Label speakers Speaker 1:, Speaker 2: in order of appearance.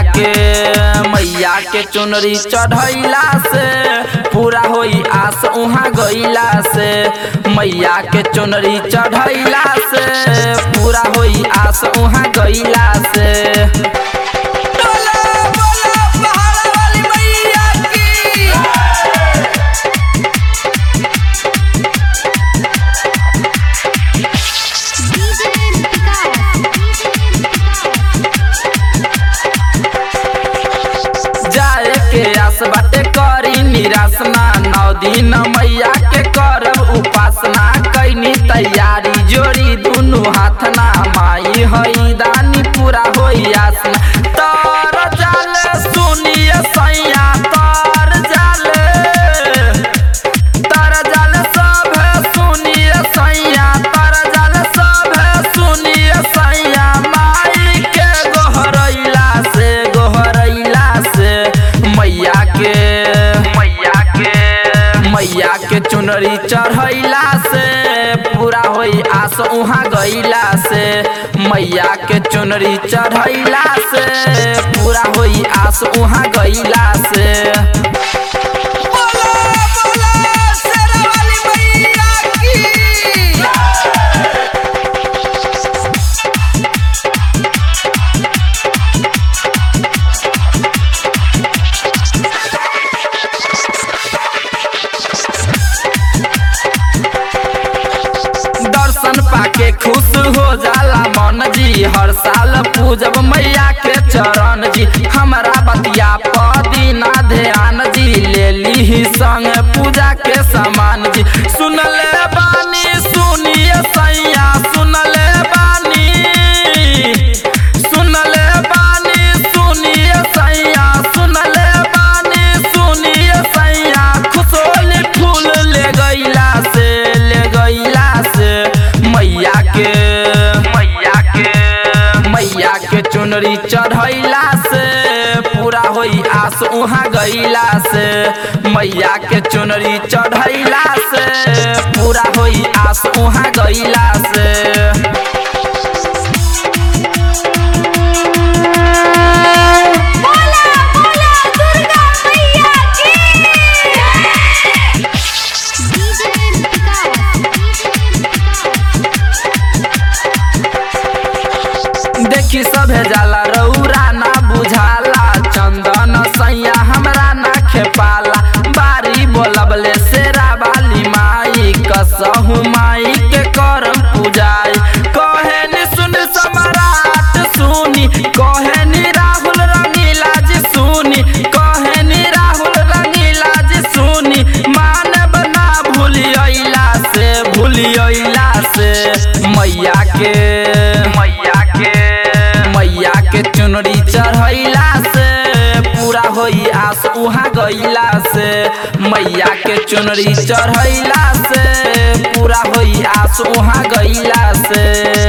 Speaker 1: के मैया के चुनरी चढ़ैला से पूरा होई आस उहाँ गईला से मैया के चुनरी चढ़ैला से पूरा होई आस उहाँ गईला से
Speaker 2: बोला बोला पहाड़ वाली मैया की
Speaker 3: DJ Vikas, DJ
Speaker 1: जाए के आस बाटे करी निराश ना नौ दिन मैया के करब उपासना कैनी तैयारी जोड़ी दुनु हाथ ना माई हई दानी पूरा होई आसना तर जाले सुनिए सैया तर जाले तर जाले सब सुनिए सैया तर जाले सब सुनिए सैया माई के गोहरैला से गोहरैला से मैया के मैया के मैया के चुनरी चढ़ैला से पूरा होई आस उहाँ गईला से मैया के चुनरी चढ़ैला से पूरा होई आस उहाँ गईला से
Speaker 2: बोला बोला शेरा वाली मैया की
Speaker 1: दर्शन पाके खुश हो जाला मन जी हर साल पूजब मैया के चरण जी हमारा बतिया पदी ना ध्यान जी ले ली संग पूजा के सामान जी सुन ले बानी सुनिए सैया सुन ले बानी सुन ले बानी सुनिए सैया सुन ले बानी सुनिए सैया खुशोली फूल ले गईला से ले गईला से मैया के मैया के मैया के चुनरी चढ़ैला से पूरा होई आस उहाँ गईला से मैया के चुनरी चढ़ैला से पूरा होई आस उहाँ गईला से
Speaker 3: बोला बोला दुर्गा मैया की DJ
Speaker 1: देखी सभे जाला रौरा ना बुझाला चंदन सैया हमरा ना खेपाला बारी बोलबले शेरा वाली माई कसहु माई के करम पूजाई कहे नि सुन सम्राट सुनी कहे नि राहुल रंगीला जी सुनी कहे नि राहुल रंगीला जी सुनी मानव ना भूलियला से भूलियला से मैया के मैया के मैया के चुनरी चढ़ैला से पूरा होई आस उहाँ गईला से मैया के चुनरी चढ़ैला से पूरा होई आस उहाँ गईला से